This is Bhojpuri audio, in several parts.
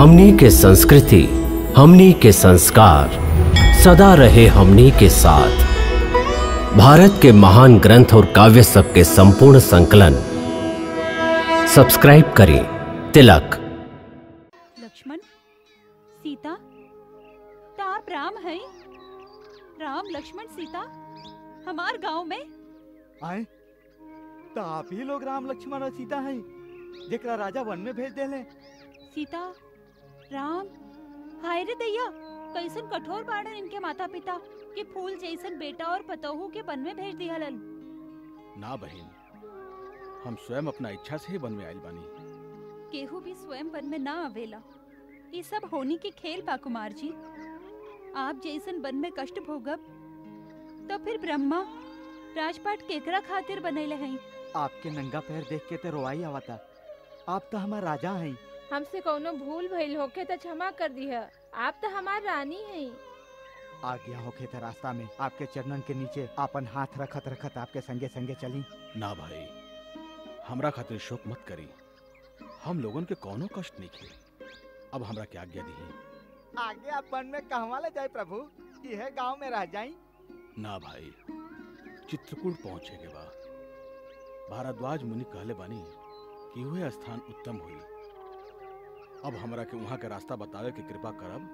हमनी के संस्कृति हमनी के संस्कार सदा रहे हमनी के साथ भारत के महान ग्रंथ और काव्य सब के संपूर्ण संकलन सब्सक्राइब करें तिलक लक्ष्मण सीता ता आप राम हैं राम लक्ष्मण सीता हमार गांव में आए तो आप ही लोग राम लक्ष्मण और सीता हैं जेकरा राजा वन में भेज देले सीता राम हाय रे दैया कैसन कठोर बाड़न इनके माता पिता कि फूल जैसन बेटा और पतोहू के वन में भेज दिहलन ना बहन हम स्वयं अपना इच्छा से ही वन में आयल बानी केहू भी स्वयं वन में ना आवेला ये सब होनी के खेल बा कुमार जी आप जैसन वन में कष्ट भोगब तो फिर ब्रह्मा राजपाट केकरा खातिर बनैले हैं आपके नंगा पैर देख के तो रोवाई आवता आप तो हमार राजा हैं हमसे कौनो भूल भइल होखे त क्षमा कर दिह आप तो हमार रानी हैं आ गया होके तो रास्ता में आपके चरणन के नीचे अपन हाथ रखत रखत आपके संगे संगे चली ना भाई हमरा खातिर शोक मत करी हम लोगन के कौनो कष्ट नहीं खे अब हमरा के आज्ञा दी आगे आप वन में कहवा ले जाए प्रभु यह गांव में रह जाई ना भाई चित्रकूट पहुंचे के बा भारद्वाज मुनि कहले बानी कि वह स्थान उत्तम हुई अब हमरा के वहां के रास्ता बतावे के कृपा करब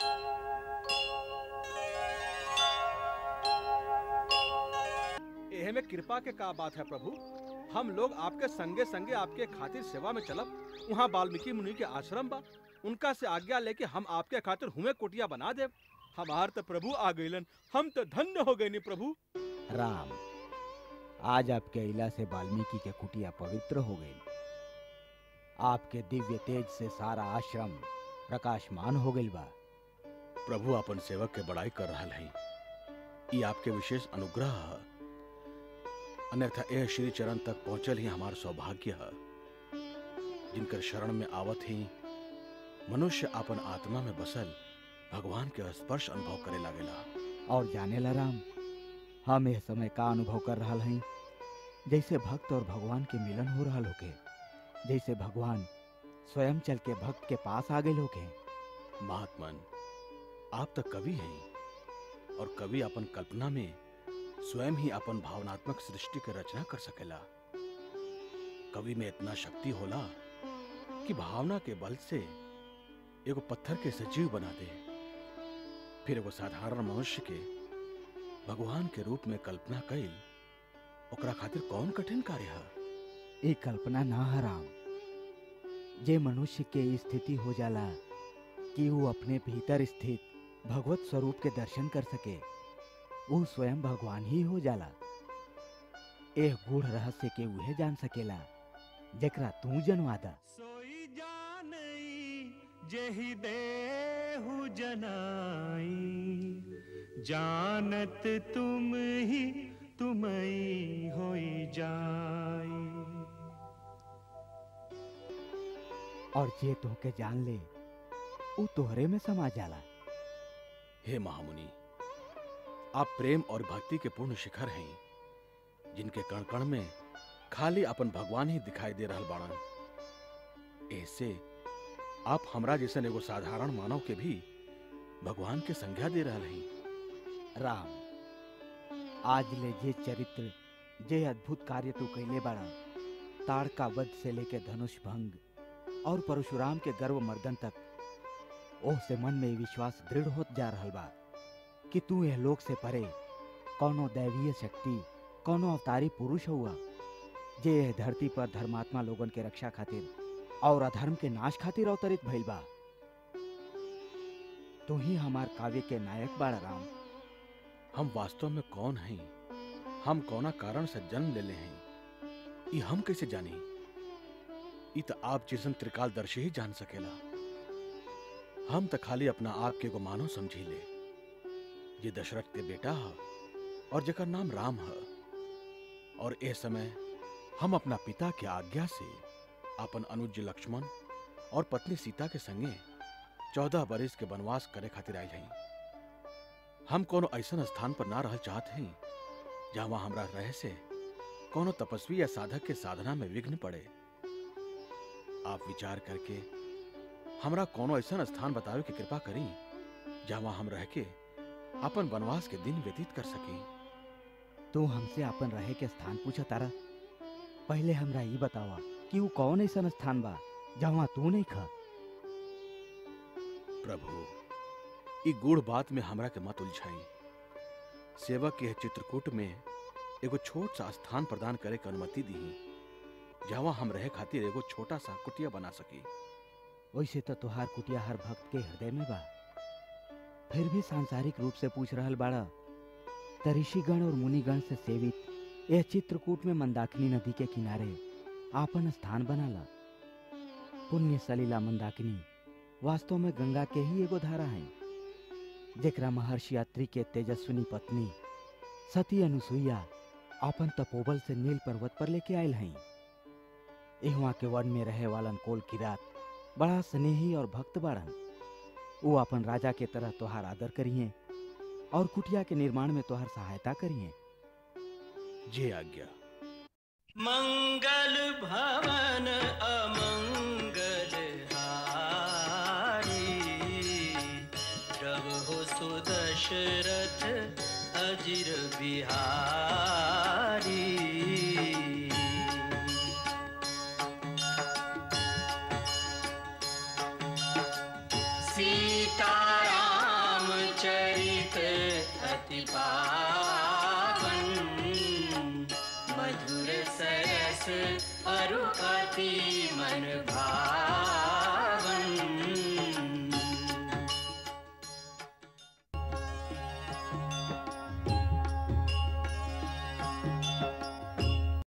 एहे में कृपा के का बात है प्रभु हम लोग आपके संगे संगे आपके खातिर सेवा में चलब वहाँ वाल्मीकि मुनि के आश्रम बा उनका से आज्ञा लेके हम आपके खातिर हुए कोटिया बना देव हमार तो प्रभु आ गइलन हम तो धन्य हो गए नी प्रभु राम आज आपके इला से वाल्मीकि के कुटिया पवित्र हो गई आपके दिव्य तेज से सारा आश्रम प्रकाशमान हो गई बा प्रभु अपन सेवक के बड़ाई कर रहा है ये आपके विशेष अनुग्रह है अन्यथा यह श्री चरण तक पहुंचल ही हमार सौभाग्य है जिनकर शरण में आवत ही मनुष्य अपन आत्मा में बसल भगवान के स्पर्श अनुभव करे लागेला और जाने ला राम हम यह समय का अनुभव कर रहा हैं जैसे भक्त और भगवान के मिलन हो रहा होके जैसे भगवान स्वयं चल के भक्त के पास आ गए होके महात्मन आप तो कवि हैं और कवि अपन कल्पना में स्वयं ही अपन भावनात्मक सृष्टि के रचना कर सकेला कवि में इतना शक्ति होला कि भावना के बल से एगो पत्थर के सजीव बना दे फिर एगो साधारण मनुष्य के भगवान के रूप में कल्पना कइल ओकरा खातिर कौन कठिन कार्य है ये कल्पना ना है राम जे मनुष्य के ई स्थिति हो जाला कि वो अपने भीतर स्थित भगवत स्वरूप के दर्शन कर सके वो स्वयं भगवान ही हो जाला एह गूढ़ रहस्य के उहे जान सकेला जेकरा तू जनवा दा सोई जानई जेहि देहु जनाई जानत तुम ही तुमई होई जाई और जे तोहके जान ले वो तोहरे में समा जाला हे महामुनि आप प्रेम और भक्ति के पूर्ण शिखर हैं जिनके कण कण में खाली अपन भगवान ही दिखाई दे रहल बाड़न ऐसे आप हमरा जैसन एगो साधारण मानव के भी भगवान के संज्ञा दे रहल हैं राम आज ले जे चरित्र जे अद्भुत कार्य तू कैले बाड़ा ताड़का वध से लेके धनुष भंग और परशुराम के गर्व मर्दन तक ओह से मन में विश्वास दृढ़ होत जा रहल बा कि तू यह लोक से परे कौनो दैवीय शक्ति कौनो अवतारी पुरुष हुआ जे यह धरती पर धर्मात्मा लोगन के रक्षा खातिर और अधर्म के नाश खातिर अवतरित भइल बा तू ही हमार काव्य के नायक बाड़ा राम हम वास्तव में कौन हैं हम कौना कारण से जन्म ले ले हैं ये हम कैसे जानी ये तो आप जैसन त्रिकालदर्शी ही जान सकेला हम तो खाली अपना आप के एगो मानव समझी ले ये दशरथ के बेटा है और जेकर नाम राम है और ए समय हम अपना पिता के आज्ञा से अपन अनुज लक्ष्मण और पत्नी सीता के संगे चौदह बरिस के वनवास करे खातिर आयल हैं हम कोनो ऐसन स्थान पर ना रह चाहत हैं जहाँ हमरा रहे से कोनो तपस्वी या साधक के साधना में विघ्न पड़े आप विचार करके हमरा कोनो ऐसा स्थान बतावे की कृपा करी जहाँ हम रह के अपन वनवास के दिन व्यतीत कर सकी तू हमसे अपन रहे के स्थान पूछा तारा पहले हमरा ई बतावा कि वो कौन ऐसा स्थान बा जहाँ तू नहीं खा प्रभु ई गूढ़ बात में हमरा के मत उलझाई सेवक के चित्रकूट में एगो छोट सा स्थान प्रदान करे के अनुमति दी जहाँ हम रहे खातिर एगो छोटा सा कुटिया बना सकी वैसे तो तुहार कुटिया हर भक्त के हृदय में बा फिर भी सांसारिक रूप से पूछ रहल बाड़ा त ऋषिगण और मुनिगण से सेवित यह चित्रकूट में मंदाकिनी नदी के किनारे आपन स्थान बनाला पुण्य सलीला मंदाकिनी वास्तव में गंगा के ही एगो धारा है जेकरा महर्षि अत्रि के तेजस्विनी पत्नी सती अनुसुईया अपन तपोबल से नील पर्वत पर लेके आयल हैं इहवा के वन में रहे वालन कोल किरात बड़ा स्नेही और भक्त बाड़न वो अपन राजा के तरह तोहार आदर करिए और कुटिया के निर्माण में तोहार सहायता करिए जे आज्ञा मंगल भवन अमंगल हारी प्रभु सुदशरथ अजिर बिहारी सीताराम चरित अति पावन मधुर सरस अरु अति मन भावन